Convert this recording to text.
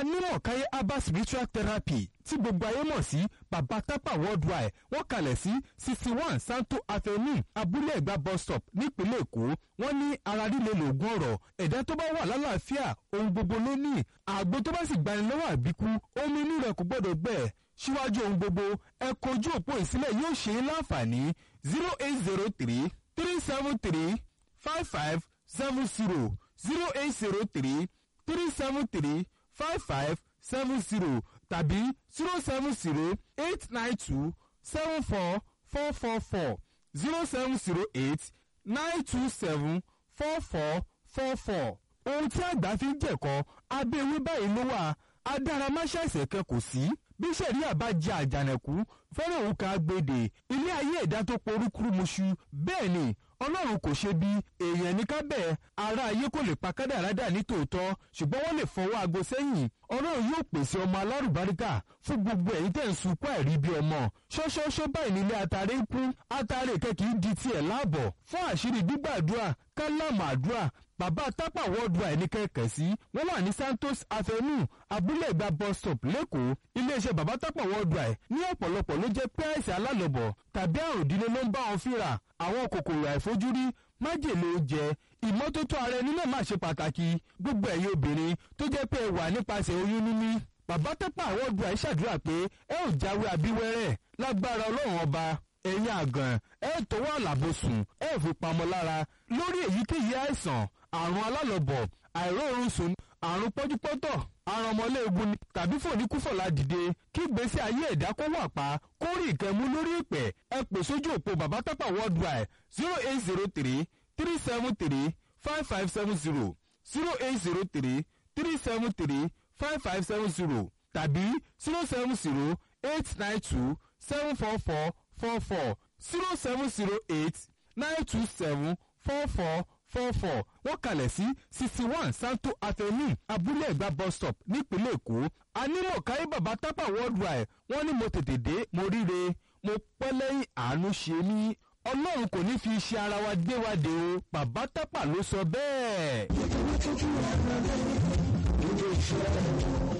anímọ̀káyé herbal spiritual therapy tí gbogbo ayé mọ̀ sí baba tapa worldwide wọ́n kalẹ̀ sí sixty one santo avenue abúlé ẹ̀gbá bus stop nípínlẹ̀ èkó wọ́n ní ara líle lògùn ọ̀rọ̀ ẹ̀dá tó bá wà lálàáfíà ohun gbogbo ló ní àgbo tó bá sì gbani lọ́wọ́ àbíkú omi inú rẹ̀ kò gbọ́dọ̀ gbẹ síwájú ohun gbogbo ẹ kojú òpó ìsílẹ̀ yóò ṣe é láǹfààní zero eight zero three three seven three five five seven zero zero eight zero three three seven three five five seven zero tàbí zero seven zero eight nine two seven four four four four zero seven zero eight nine two seven four four four four. ohun tí àgbà fi ń jẹ̀kọ́ abẹ́ ewé báyìí ló wà adáramáṣáṣẹ̀ kan kò sí bí sẹ̀ríà bá jẹ àjànàkú fẹ́ràn òun kan gbèdè ilé ayé ẹ̀dá tó porúkúrú muṣu bẹ́ẹ̀ ni ọlọ́run kò ṣe bí èèyàn ní kábẹ́ ara ayé kò lè pa kádàrá dà ní tòótọ́ ṣùgbọ́n wọ́n lè fọwọ́ aago sẹ́yìn ọlọ́run yóò pèsè ọmọ alárùbáríkà fún gbogbo ẹ̀yin tẹ̀ ń sunkún àìrí bí ọmọ ṣọ́ṣọ́ṣọ́ báyìí nílé atare ń kún atare kẹ́kì í di tiẹ̀ láàbọ̀ fún àṣírí gbígbàdúrà kálámù àdúrà bàbá tápà worldwide ní kẹ̀kẹ́ sí wọ́n wà ní santos avenue abúlé ìgbà bus stop lẹ́kọ̀ọ́ iléeṣẹ́ bàbá tápà worldwide ní ọ̀pọ̀lọpọ̀ ló jẹ́ pé àìsàn alálọ̀bọ̀ tàbí àrùn ìdílé ló ń bá wọn fínra àwọn kòkòrò àìfojúrí májèlé oúnjẹ ìmọ́tótó ara ẹni náà máa ṣe pàtàkì gbogbo ẹ̀yin obìnrin tó jẹ́ pé ẹ wà nípasẹ̀ oyún níní bàbá tápà worldwide ṣàdúrà pé ẹ ò jáwé abíwẹ́rẹ́ lágbára ọlọ́run ọba ẹ̀yin àgàn ẹ tọwọ́ àlàbòsùn ẹ fi pamọ́ lára lórí èyíkéyìí àìsàn àrùn alálọ̀bọ̀ àìróorun sùn àrùn pọ́júpọ́tọ̀ àrùn ọmọléegun ni tàbí fòníkúfọ̀lá dìde kí gbèsè ayé ẹ̀dá kó wà pa kó rí ìkẹ́mú lórí ìpẹ́ ẹ pè sójú òpó bàbá tápà worldwide zero eight zero three three seven three five five seven zero zero eight zero three three seven three five five seven zero tàbí zero seven zero eight nine two seven four four four four zero seven zero eight nine two seven four four four four wọ́n kalẹ̀ sí sixty one santo avenue abúlé ẹ̀gbá bus stop nípínlẹ̀ èkó anímọ̀káyé bàbá tápà worldwide wọ́n ní mo tètè dé mo ríre mo pẹ́ lẹ́yìn àánú ṣe mí ọlọ́run kò ní fi iṣẹ́ ara wa gbé wa dé o bàbá tápà ló sọ bẹ́ẹ̀.